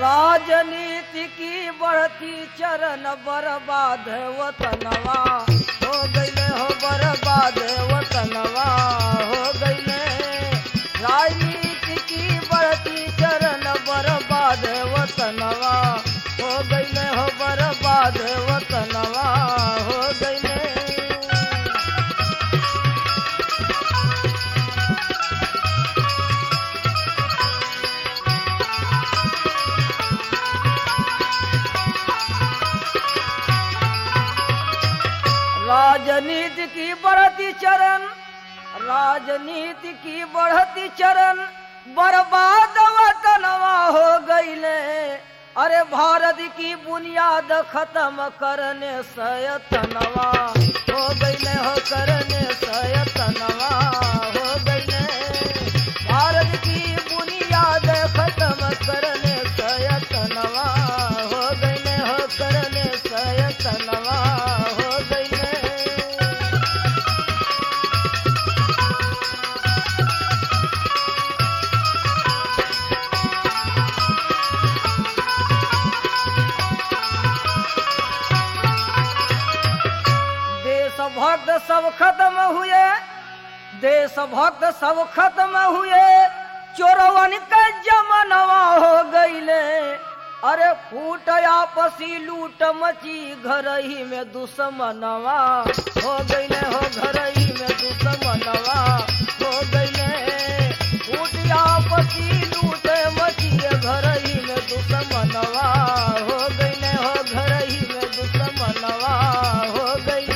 राजनीति की बढ़ती चरण बर्बाद वतनवा हो गईले हो बर्बाद वतनवा हो गईले राजनीति की बढ़ती चरण बर्बाद वतनवा हो गईले हो बर्बाद वतनवा हो गईले राजनीति की बढ़ती चरण राजनीति की बढ़ती चरण बर्बाद वतनवा हो गईले अरे भारत की बुनियाद खत्म करने सयतनवा हो गईले हो करने सयतनवा हो गईले भारत की बुनियाद खत्म करने सयतनवा हो गईले हो करने सयतनवा हो गईले देशभक्त सब खत्म हुए देशभक्त सब खत्म हुए चोरवन के जमनवा हो गईले अरे फूट आपसी लूट मची घर ही में दुश्मनवा हो गईले हो घर ही में दुश्मनवा हो गईले फूट आपसी लूट मची घर ही में दुश्मनवा हो गईले हो घर ही में दुश्मनवा हो गईले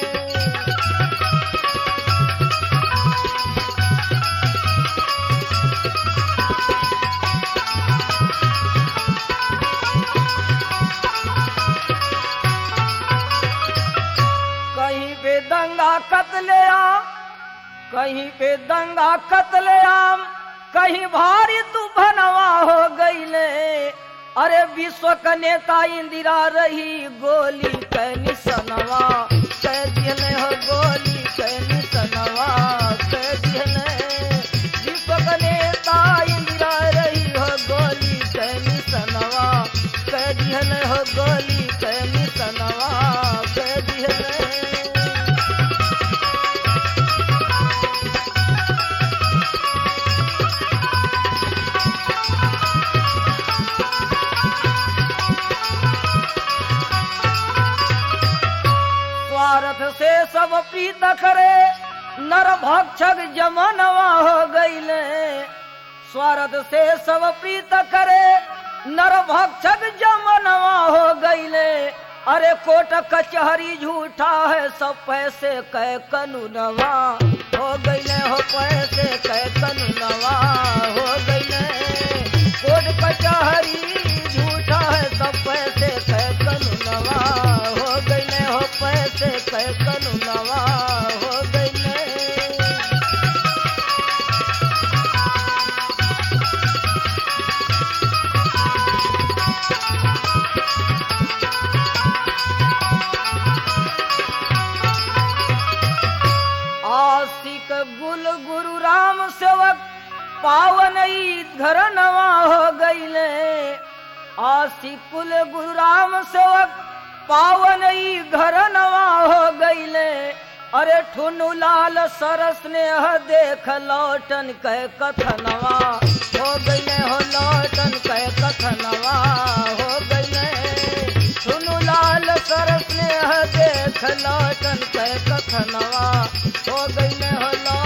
कहीं पे दंगा कतले आम कहीं पे दंगा कतले आम कहीं भारी तूफानवा हो गईले अरे विश्व का नेता इंदिरा रही गोली कै निसनवा कै दिहले हो गोली कै निसनवा कै दिहले विश्व का नेता इंदिरा रही हो गोली कै निसनवा कै दिहले हो गोली कै निसनवा कै दिहले स्वार्थ से सब प्रीत करे नर भक्षक जमनवा हो गईले स्वार्थ से सब प्रीत करे नर भक्षक जमनवा हो गईले अरे कोट कचहरी झूठा है सब पैसे कै कनुनवा हो गईले हो पैसे कै कनुनवा हो गईले कोट कचहरी झूठा है सब पैसे कै कनुनवा हो गईले हो पैसे कै कनुनवा हो गईले आशिक गुल गुरु राम सेवक पावन ईद घर नवा हो गईले आशिक कुल गुरु राम सेवक पावन ई घर नवा हो गईले अरे ठुनु लाल सरस ने देख लौटन कह कथनवा हो गईले हो लौटन कह कथनवा हो गईले ठुनु लाल सरस ने देख लौटन कह कथनवा हो गईले हो लौटन